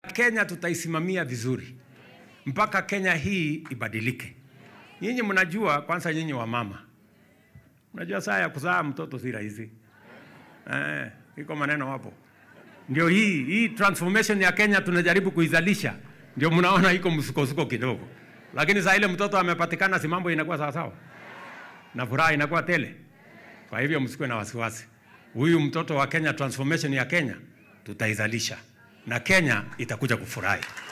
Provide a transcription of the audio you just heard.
Kenya tutaisimamia vizuri mpaka Kenya hii ibadilike. Nyinyi mnajua, kwanza nyinyi wa mama mnajua saa ya kuzaa mtoto si rahisi eh, iko maneno hapo. Ndio hii hii transformation ya Kenya tunajaribu kuizalisha, ndio mnaona iko msukosuko kidogo, lakini saa ile mtoto amepatikana, si mambo inakuwa sawa sawa na furaha inakuwa tele. Kwa hivyo msikuwe na wasiwasi, huyu mtoto wa Kenya, transformation ya Kenya tutaizalisha na Kenya itakuja kufurahi.